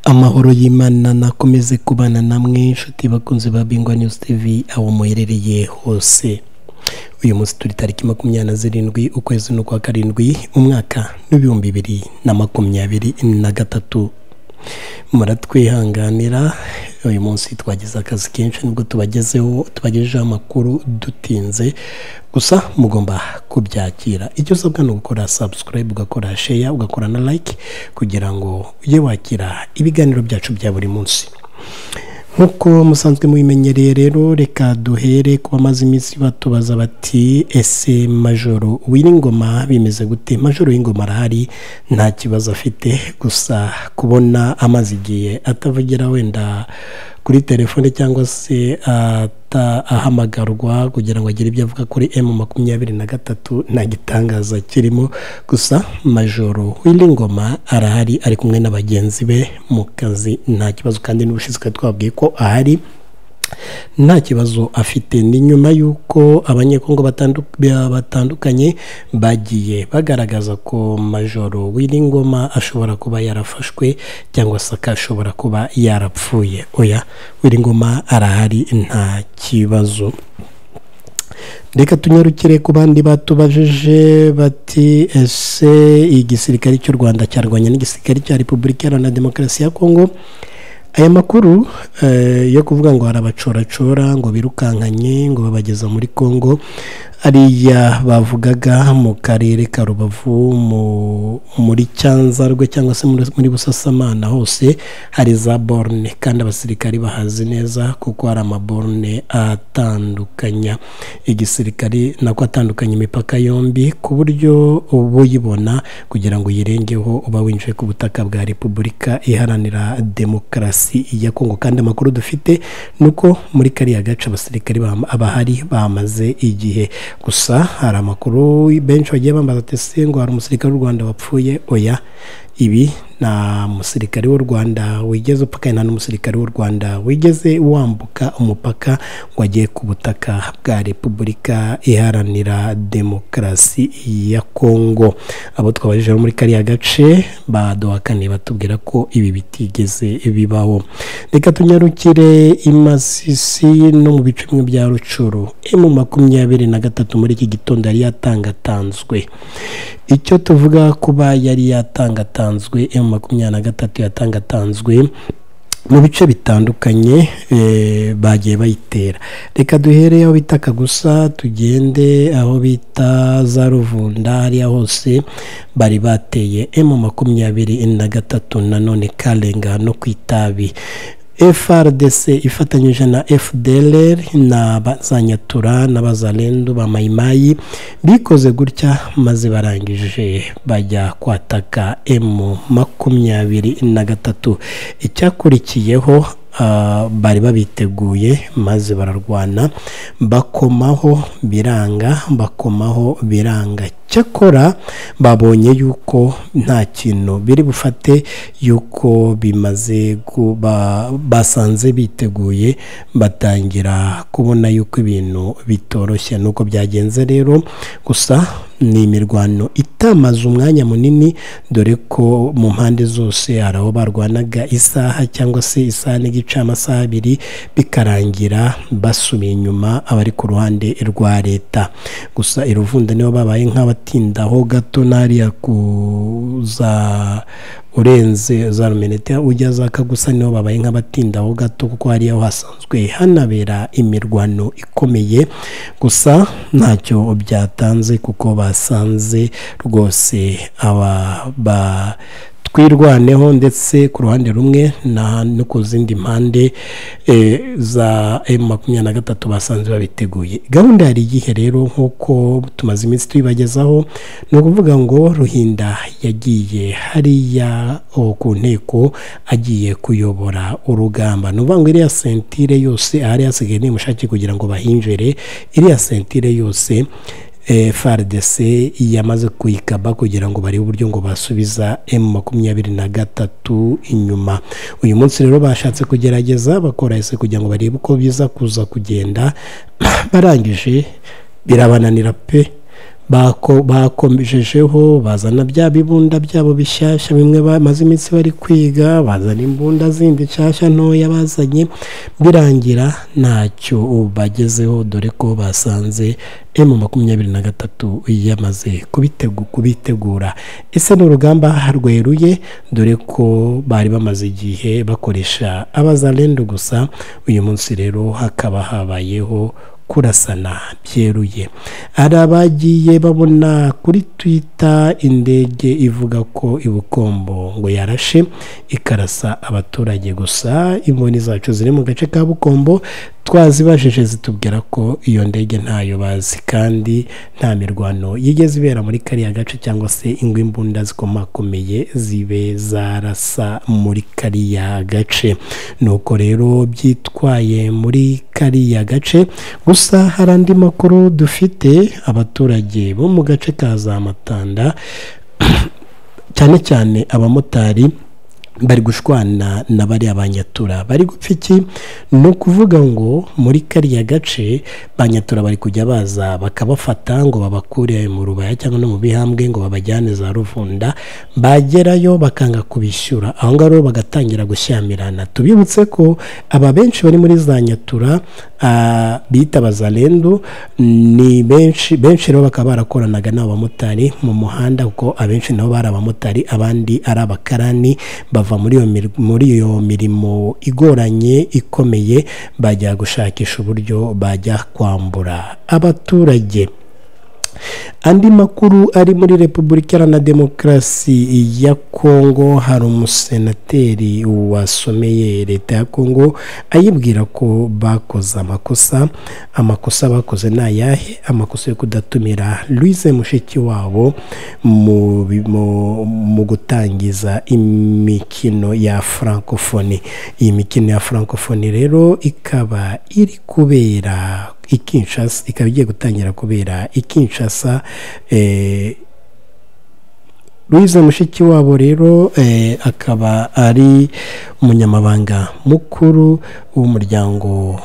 amahoro y'imana nakomeze kubana namwe inshuti bakunze ba bingwa news tv aho muherereye hose uyu munsi turi tariki makumyabiri na zirindwi ukwezi ni ukwa karindwi umwaka n'ibihumbi bibiri na makumyabiri na gatatu muratwihanganira uyu munsi twagize akazi kenshi nibwo tubagezeho tubagejeho amakuru dutinze gusa mugomba kubyakira icyo usabwa ni ugukora sabusikarayibu ugakora sheya ugakora na like kugira ngo ujye wakira ibiganiro byacu bya buri munsi nk'uko musanzwe mubimenyereye rero reka duhere ku bamaze iminsi batubaza bati ese majoro w'iringoma bimeze gute majoro y'ingoma arahari nta kibazo afite gusa kubona amazi igihe atavugira wenda kuri telefone cyangwa se ahamagarwa kugira ngo agire ibyo avuga kuri emu makumyabiri na gatatu nta gitangaza kirimo gusa majoro w'iringoma arahari ari kumwe na bagenzi be mu kazi nta kibazo kandi n'ubushize twabwiye ko ahari nta kibazo afite ni nyuma y'uko abanyekongo batandukanye bagiye bagaragaza ko majoro w'iringoma ashobora kuba yarafashwe cyangwa se akashobora kuba yarapfuye oya w'iringoma arahari nta kibazo reka tunyarukire ku bandi batubajije bati ese igisirikare cy'u rwanda cyarwanya n'igisirikare cya repubulika iharanira demokarasi ya kongo aya makuru yo kuvuga ngo hari abacoracora ngo birukankanye ngo babageza muri congo ariya bavugaga mu karere ka rubavu muri cyanzarwe cyangwa se muri busasamana hose hari za borne kandi abasirikari bahazi neza kuko hari amaborne atandukanya igisirikari nako atandukanya imipaka yombi ku buryo uba uyibona kugira ngo uyirengeho uba winjiye ku butaka bwa repubulika iharanira demokarasi ya kongo kandi amakuru dufite ni uko muri kariya gace abasirikari abahari bamaze igihe gusa hari amakuru benshi bagiye bambaza ati ngo hari umusirikare w'u rwanda wapfuye oya ibi nta musirikare w'u rwanda wigeze upfa nta n'umusirikare w'u rwanda wigeze wambuka umupaka ngo ajye ku butaka bwa repubulika iharanira demokarasi ya kongo abo twabajije muri kariya gace baduhakaniye batubwira ko ibi bitigeze bibaho reka tunyarukire imasisi no mu bice bimwe bya rucuru emu makumyabiri na gatatu muri iki gitondo yari yatangatanzwe icyo tuvuga kuba yari yatangatanzwe emu makumyabiri na gatatu yatangatanzwe mu bice bitandukanye bagiye bayitera reka duhere aho bita kagusa tugende aho bita za ruvunda hariya hose bari bateye emu makumyabiri na gatatu nanone karenga no ku itabi frdc ifatanyije na fdr na za nyatura na bazarendu ba mayimayi bikoze gutya maze barangije bajya kwataka emu makumyabiri na gatatu icyakurikiyeho bari babiteguye maze bararwana bakomaho biranga bakomaho biranga cyakora babonye yuko nta kintu biri bufate yuko bimaze basanze biteguye batangira kubona yuko ibintu bitoroshye nuko byagenze rero gusa ni imirwano itamaze umwanya munini dore ko mu mpande zose hari aho barwanaga isaha cyangwa se isaha n'igice amasaha abiri bikarangira basubiye inyuma abari ku ruhande rwa leta gusa iruvunda nibo babaye nk'abatindaho gato n'ariya kuza urenze za rumenete ujya za kagusa niho babaye nk'abatindaho gato kuko hariya hasanzwe hanabera imirwano ikomeye gusa ntacyo byatanze kuko basanze rwose aba ba twirwaneho ndetse ku ruhande rumwe no ku zindi mpande za emu makumyabiri na gatatu basanze babiteguye gahunda yari igihe rero nk'uko tumaze iminsi tuyibagezaho ni ukuvuga ngo ruhinda yagiye hariya ku nteko agiye kuyobora urugamba ni ukuvuga ngo iriya sentire yose ahari hasigaye nimushake kugira ngo bahinjire iriya sentire yose frdc yamaze kuyikaba kugira ngo barebe uburyo ngo basubiza emu makumyabiri na gatatu inyuma uyu munsi rero bashatse kugerageza bakora ese kugira ngo barebe uko biza kuza kugenda barangije birabananira pe bakomejejeho bazana bya bibunda byabo bishyashya bimwe bamaze iminsi bari kwiga bazana imbunda zindi nshyashya ntoya bazanye birangira ntacyo bagezeho dore ko basanze emu makumyabiri na gatatu yamaze kubitegura ese ni urugamba rweruye dore ko bari bamaze igihe bakoresha abazarendo gusa uyu munsi rero hakaba habayeho kurasana byeruye hari abagiye babona kuri twita indege ivuga ko ibukombo ngo yarashe ikarasa abaturage gusa imboni zacu ziri mu gace ka bukombo twazibajije zitubwira ko iyo ndege ntayo bazi kandi nta mirwano yigeze ibera muri kariya gace cyangwa se ingo imbunda zikomakomeye zibe zarasa muri kariya gace nuko rero byitwaye muri kariya gace gusa hari andi makuru dufite abaturage bo mu gace ka za matanda cyane cyane abamotari bari gushwana na bariya banyatura bari gupfa iki ni ukuvuga ngo muri kariya gace banyatura bari kujya baza bakabafata ngo babakure mu rubaya cyangwa no mu bihambwe ngo babajyane za ruvunda bagerayo bakanga kubishyura aho ngaho bagatangira gushyamirana tubibutse ko aba benshi bari muri za nyatura bita bazarendo ni benshi benshi rero bakaba barakoranaga n'abamotari mu muhanda kuko abenshi nabo bari abamotari abandi ari abakarani bava muri iyo mirimo igoranye ikomeye bajya gushakisha uburyo bajya kwambura abaturage andi makuru ari muri repubulika iharanira demokarasi ya kongo hari umusenateri wasomeye leta ya kongo ayibwira ko bakoze amakosa amakosa bakoze ni ayahe amakosa yo kudatumira louise mushiki wabo mu gutangiza imikino ya francophonie iyi mikino ya francophonie rero ikaba iri kubera ikinshasa ikaba igiye gutangira kubera ikinshasa Louise mushiki wabo rero akaba ari umunyamabanga mukuru w'umuryango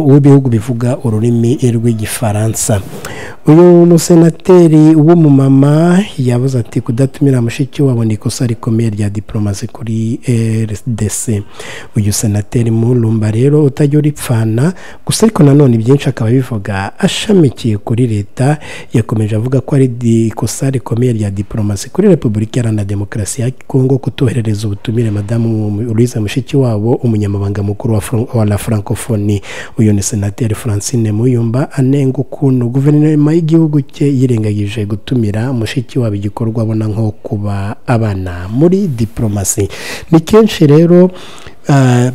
w'ibihugu bivuga ururimi rw'igifaransa uyu musenateri w'umumama yabuze ati kudatumira mushiki wabo ni ikosa rikomeye rya diporomasi kuri rdc uyu senateri murumba rero utajya uripfana gusa ariko nanone byinshi akaba bivuga ashamikiye kuri leta yakomeje avuga ko ari ikosa rikomeye rya diporomasi kuri repubulika iharanira demokarasi ya kongo kutoherereza ubutumire madamu louise mushiki wabo umunyamabanga mukuru wa la francophonie uyu ni senateri francine muyumba anenga ukuntu guverinoma y'igihugu cye yirengagije gutumira mushiki wabo igikorwa abona nko kuba abana muri diporomasi ni kenshi rero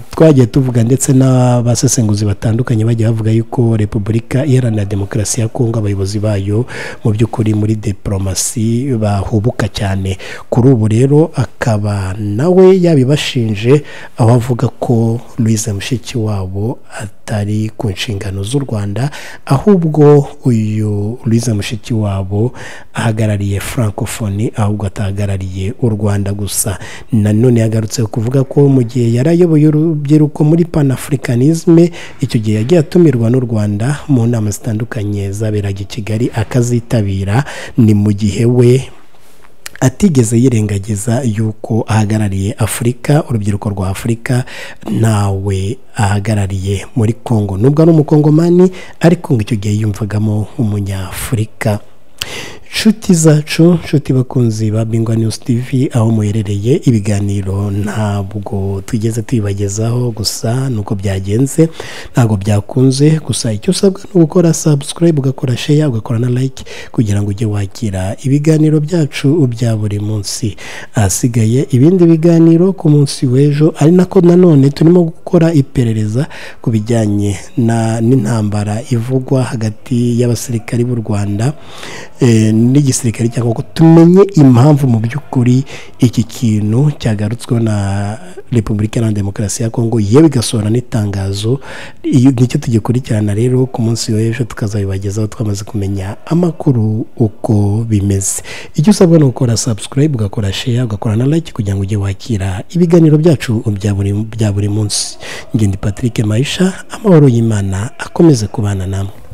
twagiye tuvuga ndetse n'abasesenguzi batandukanye bagiye bavuga yuko repubulika iharanira demokarasi ya kongo abayobozi bayo mu by'ukuri muri diporomasi bahubuka cyane kuri ubu rero akaba nawe yabibashinje aho avuga ko louise mushiki wabo atari ku nshingano z'u rwanda ahubwo uyu louise mushiki wabo ahagarariye francophonie ahubwo atahagarariye u rwanda gusa nanone yagarutse kuvuga ko mu gihe yari ayoboye urubyiruko muri panafricanisme icyo gihe yagiye atumirwa n'u rwanda mu nama zitandukanye zaberaga i kigali akazitabira ni mu gihe we atigeze yirengagiza yuko ahagarariye afurika urubyiruko rwa afurika ntawe ahagarariye muri congo nubwo ari umukongomani ariko ngo icyo gihe yumvagamo umunyafurika nshuti zacu nshuti bakunzi ba bingwa news tv aho muherereye ibiganiro ntabwo tugeze tubibagezaho gusa nuko byagenze ntabwo byakunze gusa icyo usabwa ni ugukora subscribe ugakora share ugakora na like kugira ngo ujye wakira ibiganiro byacu bya buri munsi ahasigaye ibindi biganiro ku munsi w'ejo ari nako nanone turimo gukora iperereza ku bijyanye n'intambara ivugwa hagati y'abasirikari b'u rwanda n'igisirikare cyangwa ngo tumenye impamvu mu by'ukuri iki kintu cyagarutsweho na repubulika iharanira demokarasi ya kongo yewe igasohora n'itangazo nicyo tugikurikirana rero ku munsi w'ejo tukazabibagezaho twamaze kumenya amakuru uko bimeze icyo usabwa ni ugukora sabusikarayibu ugakora sheya ugakora na like kugira ngo ujye wakira ibiganiro byacu bya buri munsi ngende patrick mayisha amahoro y'imana akomeze kubana namwe